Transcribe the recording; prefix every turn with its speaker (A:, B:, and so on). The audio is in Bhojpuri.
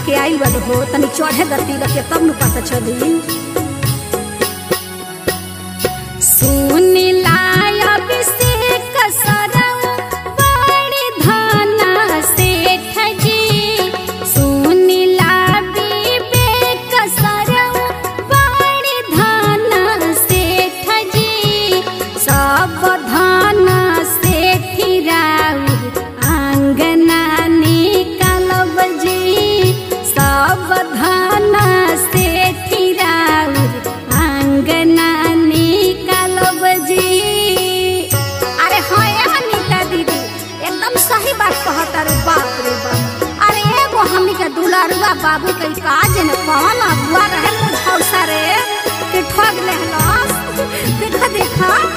A: के आइल बा हो तनी चढ़े दती रखे तब न पता चली सुनिला अभिषेक सरऊ बड़ी धन सेठ जी सुनिला विवेक सरऊ बड़ी धन सेठ जी सब धन सेठी राउर आंगना निकालब जी सब धन सेठी राउर आंगना निकालब जी अरे हाँ यहाँ नीता दीदी एकदम सही बात कहता रे बाप रे बाप अरे एगो हमनी के दुलारुआ बाबू के काज ने कौन अगुआ रहे मुझौसा रे कि ठग लेहलस देखा देखा